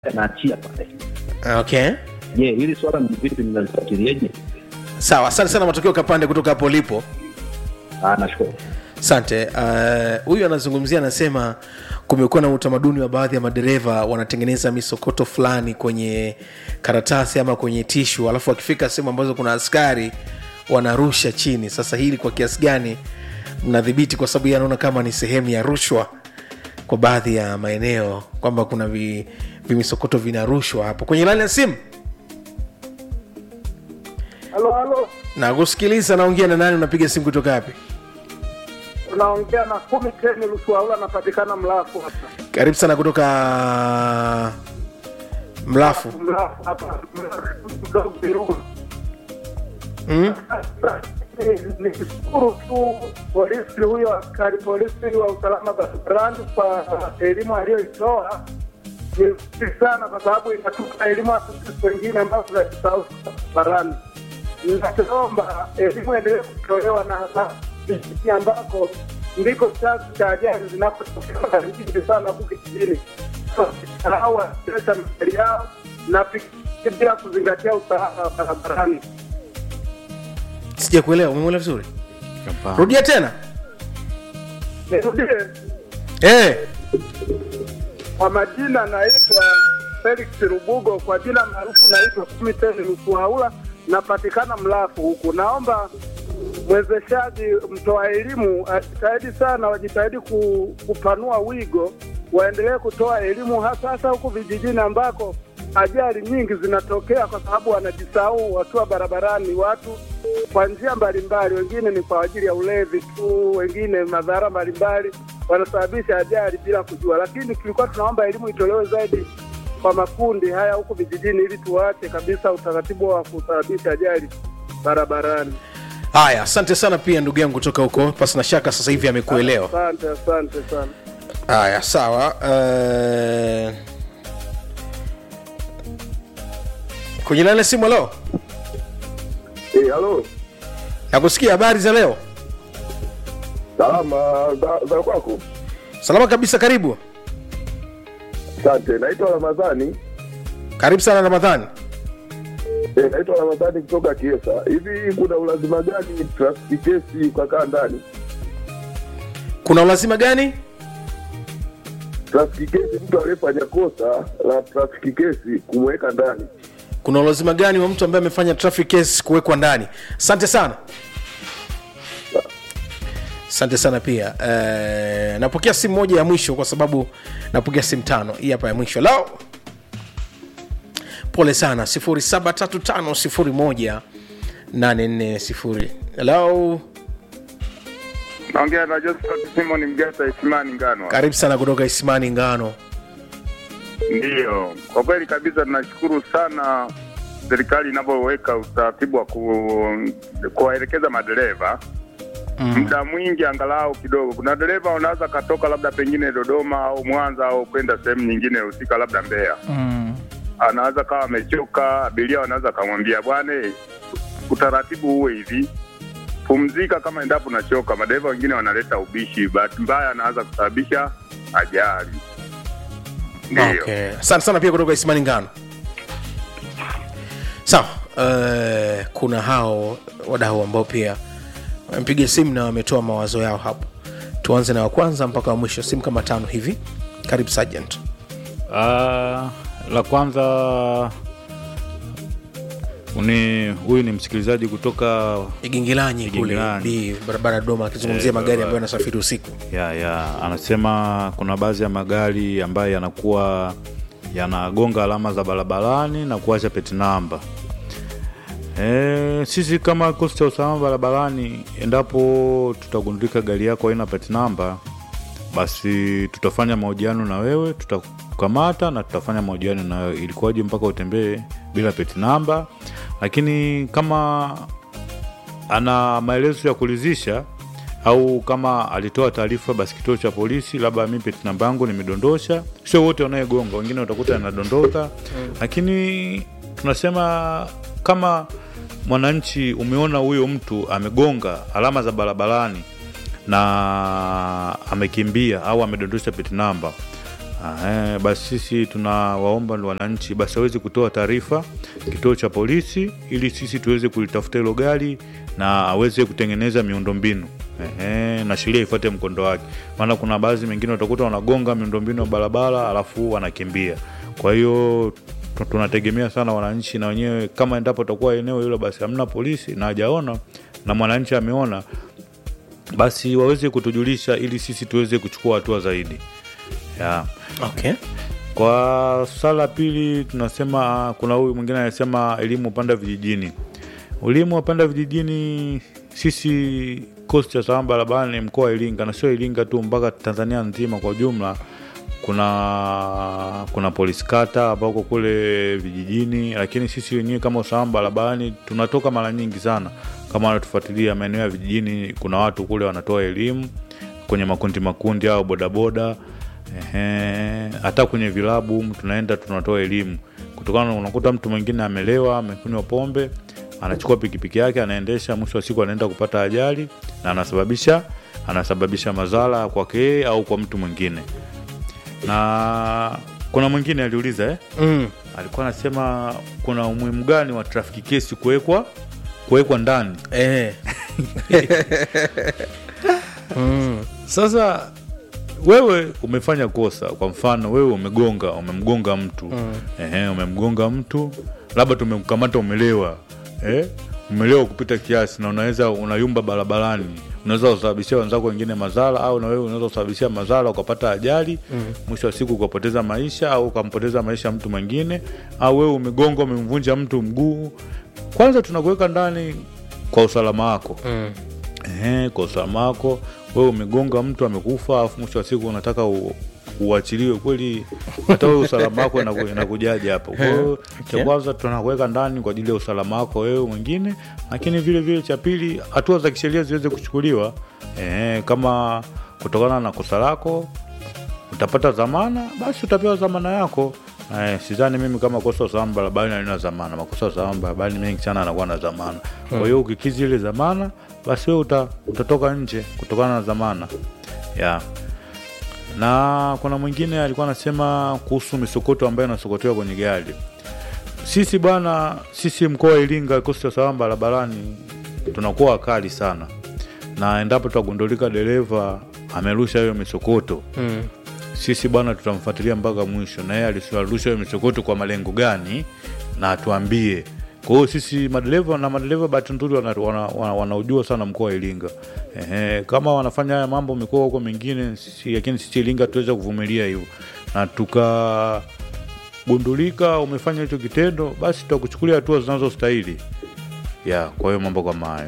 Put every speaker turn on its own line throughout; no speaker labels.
anaachia pale.
okay
Je, hili swala ni vipi, mnalifuatiliaje?
sawa asante sana matokeo kapande kutoka hapo ulipo
Ah, nashukuru.
asante Uh, huyu anazungumzia anasema kumekuwa na utamaduni wa baadhi ya madereva wanatengeneza misokoto fulani kwenye karatasi ama kwenye tishu alafu wakifika sehemu ambazo kuna askari wanarusha chini sasa hili kwa kiasi gani mnadhibiti kwa sababu yeye anaona kama ni sehemu ya rushwa kwa baadhi ya maeneo kwamba kuna vi- vimisokoto vinarushwa hapo kwenye lani ya simu
Halo, halo,
na kusikiliza naongea na nani unapiga simu kutoka wapi
unaongea na kumi teni Lusuaula, anapatikana Mlafu hapa.
karibu sana kutoka mlafu
Mlafu hapa mdogo Virunga.
mm?
Ni- Nishukuru tu polisi huyo, askari polisi wa usalama barabarani kwa elimu aliyoitoa. Ni nzuri sana, kwa sababu inatupa elimu hata sisi wengine ambao tunajisahau barabarani. Ninachoomba elimu endelee kutolewa na hasa vijijini ambako ndiko chanzo cha ajali zinapotokea nyingi sana huku kijijini. Au waendesha magari yao na pikipiki bila kuzingatia usalama wa barabarani.
sija kuelewa umemwelewa vizuri rudia tena
Nirudie
hey.
kwa majina, naitwa Felix Rubugo, kwa jina maarufu naitwa Kumiteni Lusuhaula, napatikana Mlafu huku. Naomba mwezeshaji, mtoa elimu ajitahidi sana, wajitahidi ku, kupanua wigo, waendelee kutoa elimu hasa hasa huku vijijini ambako ajali nyingi zinatokea kwa sababu wanajisahau wakiwa barabarani, watu kwa njia mbalimbali, wengine ni kwa ajili ya ulevi tu, wengine madhara mbalimbali wanasababisha ajali bila kujua. Lakini tulikuwa tunaomba elimu itolewe zaidi kwa makundi haya huku vijijini, ili tuache kabisa utaratibu wa kusababisha ajali barabarani.
haya asante sana pia ndugu yangu kutoka huko pasi na shaka sasa hivi amekuelewa
Asante, asante sana.
haya sawa uh... kwenye lale simu leo
Hey, halo.
nakusikia habari za leo
Salama za, za kwako?
salama kabisa karibu
Asante. Naitwa Ramadhani.
karibu sana ramadhani
Eh, naitwa Ramadhani kutoka Kiesa. Hivi kuna ulazima gani trafiki kesi ukakaa ndani?
kuna ulazima gani
Trafiki kesi, mtu aliyefanya kosa la trafiki kesi kumweka ndani.
kuna ulazima gani wa mtu ambaye amefanya traffic case kuwekwa ndani asante sana asante sana pia uh, napokea simu moja ya mwisho kwa sababu napokea simu tano hii hapa ya mwisho lao pole sana 735 halo
naongea na Josephat Simon Mgata Isimani Ngano.
karibu sana kutoka isimani ngano
Ndiyo, kwa kweli kabisa tunashukuru sana serikali inavyoweka utaratibu wa ku, kuwaelekeza madereva
mm.
muda mwingi angalau kidogo. Kuna dereva unaweza katoka labda pengine Dodoma au Mwanza au kwenda sehemu nyingine husika, labda Mbeya,
Mm.
anaweza kawa amechoka, abiria wanaweza kamwambia bwana, eh, utaratibu uwe hivi, pumzika kama endapo unachoka. Madereva wengine wanaleta ubishi, bahati mbaya anaweza kusababisha ajali. Ndiyo.
okay. asante sana pia kutoka isimani ngano sawa uh, kuna hao wadau ambao pia wamepiga simu na wametoa mawazo yao hapo tuanze na wa kwanza mpaka wa mwisho simu kama tano hivi karibu sergeant
Ah, la kwanza ni huyu ni msikilizaji kutoka
igingilanyi kule
Igingilanyi.
di barabara ya dodoma akizungumzia
Eh,
magari
barabara.
ambayo yanasafiri usiku
ya ya anasema kuna baadhi ya magari ambayo yanakuwa yanagonga alama za barabarani na kuacha peti namba e, sisi kama kikosi cha usalama barabarani endapo tutagundulika gari yako haina peti namba basi tutafanya mahojiano na wewe tutakukamata na tutafanya mahojiano na wewe ilikuwaje mpaka utembee bila peti namba lakini kama ana maelezo ya kuridhisha au kama alitoa taarifa basi kituo cha polisi labda mi peti namba yangu nimedondosha sio wote wanayegonga wengine utakuta anadondoka lakini tunasema kama mwananchi umeona huyo mtu amegonga alama za barabarani na amekimbia au amedondosha peti namba Ah, eh, basi sisi tunawaomba ni wananchi basi waweze kutoa taarifa kituo cha polisi ili sisi tuweze kulitafuta hilo gari na aweze kutengeneza miundombinu Ehe, na sheria ifuate mkondo wake, maana kuna baadhi mengine utakuta wanagonga miundombinu ya barabara alafu wanakimbia. Kwa hiyo tu- tunategemea sana wananchi na wenyewe, kama endapo takuwa eneo hilo basi hamna polisi na hajaona na mwananchi ameona, basi waweze kutujulisha ili sisi tuweze kuchukua hatua zaidi yeah.
okay.
Kwa swala la pili tunasema, kuna huyu mwingine anasema elimu upanda vijijini. Elimu upanda vijijini, sisi kosi cha usalama barabarani mkoa wa Iringa na sio Iringa tu, mpaka Tanzania nzima kwa ujumla, kuna kuna polisi kata ambako kule vijijini, lakini sisi wenyewe kama usalama barabarani tunatoka mara nyingi sana. Kama wanatufuatilia maeneo ya vijijini, kuna watu kule wanatoa elimu kwenye makundi makundi au bodaboda Ehe, hata kwenye vilabu humu tunaenda tunatoa elimu kutokana na unakuta mtu mwingine amelewa amekunywa pombe anachukua pikipiki yake anaendesha mwisho wa siku anaenda kupata ajali na anasababisha anasababisha madhara kwake yeye au kwa mtu mwingine na kuna mwingine aliuliza eh?
mm.
alikuwa anasema kuna umuhimu gani wa trafiki kesi kuwekwa kuwekwa ndani
eh. mm.
Sasa wewe umefanya kosa, kwa mfano wewe umegonga, umemgonga mtu mm. Ehe, umemgonga mtu, labda tumemkamata umelewa, eh? Umelewa kupita kiasi na unaweza unayumba barabarani, unaweza kusababishia wenzako wengine madhara, au na wewe unaweza kusababishia madhara ukapata ajali mm. Mwisho wa siku ukapoteza maisha au ukampoteza maisha mtu mwingine, au wewe umegonga, umemvunja mtu mguu. Kwanza tunakuweka ndani kwa usalama wako
Mm.
Ehe, kwa usalama wako wewe umegonga mtu amekufa, alafu mwisho wa siku unataka u, uachiliwe kweli, hata wewe usalama wako inaku- inakujaje hapo? Kwa hiyo
Okay.
cha kwanza tunakuweka ndani kwa ajili ya usalama wako wewe mwingine, lakini vile vile cha pili, hatua za kisheria ziweze kuchukuliwa. Ehe, kama kutokana na kosa lako utapata dhamana, basi utapewa dhamana yako. Eh, sidhani mimi kama kosa la usalama barabarani halina dhamana. Makosa ya usalama barabarani mengi sana anakuwa na dhamana. Kwa hiyo ukikizi ile dhamana, basi wewe uta, utatoka nje kutokana na dhamana yeah. Na kuna mwingine alikuwa anasema kuhusu misokoto ambayo inasokotewa kwenye gari. Sisi bwana, sisi mkoa wa Iringa, kikosi cha usalama barabarani tunakuwa wakali sana, na endapo tutagundulika dereva amerusha hiyo misokoto
Mm.
sisi bwana tutamfuatilia mpaka mwisho, na yeye alisarusha hiyo misokoto kwa malengo gani na atuambie. Kwa hiyo sisi madereva na madereva bahati nzuri wanaujua wana, wana, wanaujua sana mkoa wa Iringa. Ehe, kama wanafanya haya mambo mikoa huko mingine, sisi lakini sisi Iringa tuweza kuvumilia hivyo na tukagundulika umefanya hicho kitendo, basi tutakuchukulia hatua zinazostahili. Ya, kwa hiyo mambo kama hayo.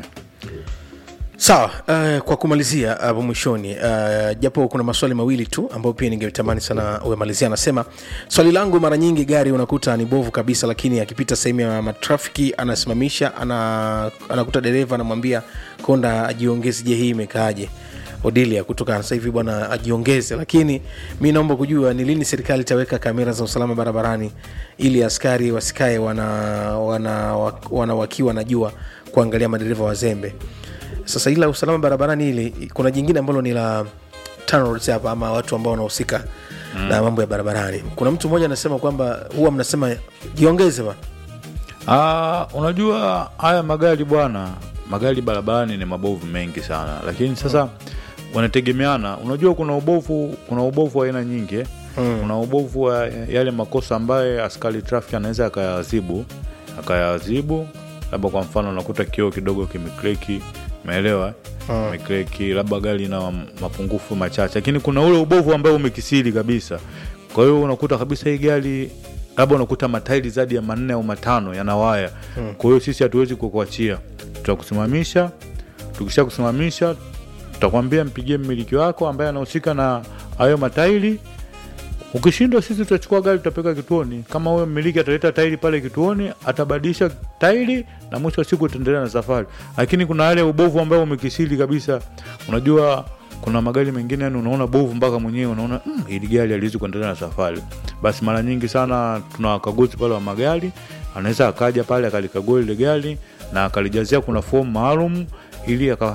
sawa uh, kwa kumalizia hapo mwishoni uh, japo kuna maswali mawili tu ambayo pia ningetamani sana umemalizia anasema swali langu mara nyingi gari unakuta ni bovu kabisa lakini akipita sehemu ya matrafiki anasimamisha ana, anakuta dereva anamwambia konda ajiongeze je hii imekaaje odilia kutoka sasa hivi bwana ajiongeze lakini mi naomba kujua ni lini serikali itaweka kamera za usalama barabarani ili askari wasikae wana, wana, wana wakiwa wanajua kuangalia madereva wazembe sasa ila usalama barabarani ili kuna jingine ambalo ni la TANROADS hapa ama watu ambao wanahusika mm. na mambo ya barabarani kuna mtu mmoja anasema kwamba huwa mnasema jiongeze ba
Ah, unajua haya magari bwana, magari barabarani ni mabovu mengi sana, lakini sasa wanategemeana. Unajua kuna ubovu, kuna ubovu wa aina nyingi eh. Kuna ubovu wa yale makosa ambayo askari traffic anaweza akayaadhibu akayaadhibu, labda kwa mfano unakuta kioo kidogo kimekreki, umeelewa mm. mekreki, labda gari na mapungufu machache, lakini kuna ule ubovu ambao umekisiri kabisa. Kwa hiyo unakuta kabisa hii gari labda unakuta matairi zaidi ya manne au matano yana waya hmm. Kwa hiyo sisi hatuwezi kukuachia, tutakusimamisha. Tukisha kusimamisha, tutakwambia mpigie mmiliki wako ambaye anahusika na hayo matairi. Ukishindwa, sisi tutachukua gari tutapeka kituoni. Kama huyo mmiliki ataleta tairi pale kituoni, atabadilisha tairi na mwisho wa siku utaendelea na safari. Lakini kuna yale ubovu ambao umekisiri kabisa. Unajua kuna magari mengine yani unaona bovu mpaka mwenyewe unaona mm, hili gari aliwezi kuendelea na safari. Basi mara nyingi sana tuna wakaguzi pale wa magari, anaweza akaja pale akalikagua ile gari na akalijazia kuna fomu maalum ili aka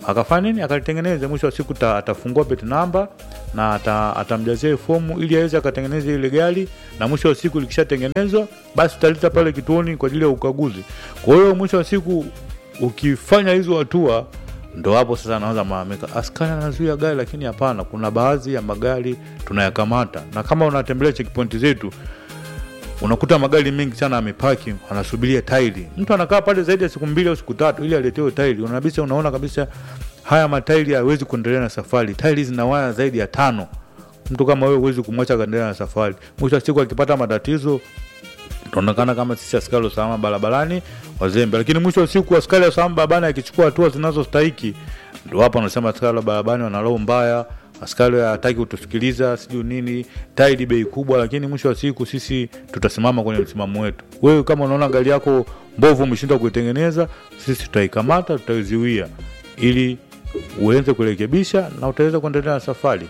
akafanya nini akalitengeneza mwisho wa siku ta, atafungua pet namba na ata, atamjazia hiyo fomu ili aweze akatengeneza ile gari na mwisho wa siku likishatengenezwa basi utaleta pale kituoni kwa ajili ya ukaguzi kwa hiyo mwisho wa siku ukifanya hizo hatua ndo hapo sasa anaanza malalamika askari anazuia gari lakini hapana kuna baadhi ya magari tunayakamata na kama unatembelea checkpoint zetu unakuta magari mengi sana amepaki anasubiria tairi mtu anakaa pale zaidi ya siku mbili au siku tatu ili aletewe tairi unabisa unaona kabisa haya matairi hayawezi kuendelea na safari tairi zina waya zaidi ya tano mtu kama wewe huwezi kumwacha akaendelea na safari mwisho wa siku akipata matatizo tunaonekana kama sisi askari wa usalama barabarani wazembe lakini mwisho wa siku askari wa usalama barabarani akichukua hatua zinazostahiki ndo hapo anasema askari wa barabarani wana roho mbaya askari hataki kutusikiliza sijui nini tairi bei kubwa lakini mwisho wa siku sisi tutasimama kwenye msimamo wetu wewe kama unaona gari yako mbovu umeshindwa kuitengeneza sisi tutaikamata tutaizuia ili uweze kurekebisha na utaweza kuendelea na safari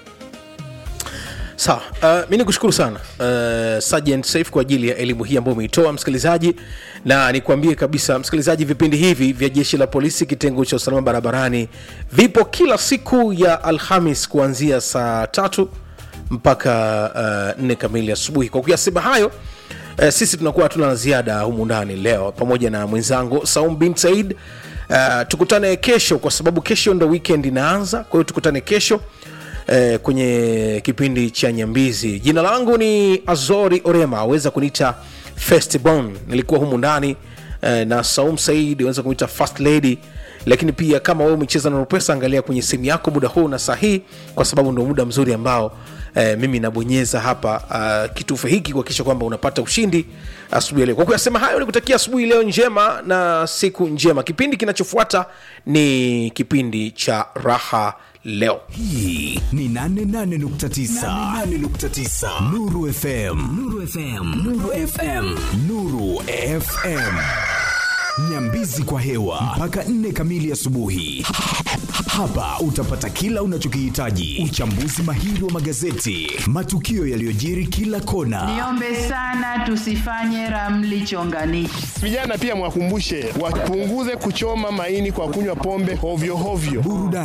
sawa uh, mi nikushukuru sana uh, Sergeant safe kwa ajili ya elimu hii ambayo umeitoa msikilizaji na nikwambie kabisa msikilizaji vipindi hivi vya jeshi la polisi kitengo cha usalama barabarani vipo kila siku ya alhamis kuanzia saa tatu mpaka uh, nne kamili asubuhi kwa kuyasema hayo uh, sisi tunakuwa hatuna la ziada humu ndani leo pamoja na mwenzangu saum bin said uh, tukutane kesho kwa sababu kesho ndo weekend inaanza kwa hiyo tukutane kesho eh, kwenye kipindi cha nyambizi jina langu ni azori orema aweza kuniita festbon nilikuwa humu ndani eh, na saum said aweza kuniita fast lady lakini pia kama wewe umecheza na pesa angalia kwenye simu yako muda huu na sahihi kwa sababu ndo muda mzuri ambao eh, mimi nabonyeza hapa uh, kitufe hiki kuhakikisha kwamba unapata ushindi asubuhi ya leo kwa kuyasema hayo nikutakia asubuhi leo njema na siku njema kipindi kinachofuata ni kipindi cha raha leo
hii ni 88.9 Nuru FM Nuru FM Nuru FM Nuru FM Nyambizi kwa hewa mpaka 4 kamili asubuhi. Hapa utapata kila unachokihitaji: uchambuzi mahiri wa magazeti, matukio yaliyojiri kila kona,
Niombe sana tusifanye ramli chonganishi.
Vijana pia mwakumbushe wapunguze kuchoma maini kwa kunywa pombe hovyo hovyo.
burudani